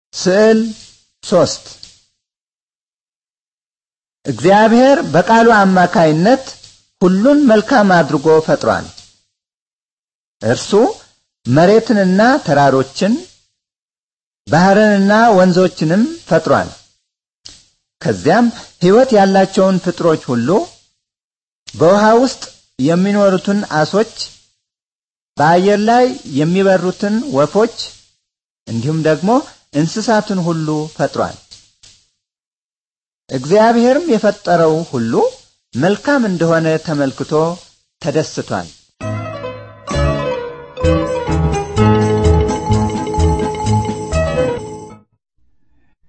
ስዕል ሶስት እግዚአብሔር በቃሉ አማካይነት ሁሉን መልካም አድርጎ ፈጥሯል። እርሱ መሬትንና ተራሮችን ባህርንና ወንዞችንም ፈጥሯል። ከዚያም ሕይወት ያላቸውን ፍጥሮች ሁሉ በውሃ ውስጥ የሚኖሩትን አሶች፣ በአየር ላይ የሚበሩትን ወፎች እንዲሁም ደግሞ እንስሳትን ሁሉ ፈጥሯል። እግዚአብሔርም የፈጠረው ሁሉ መልካም እንደሆነ ተመልክቶ ተደስቷል።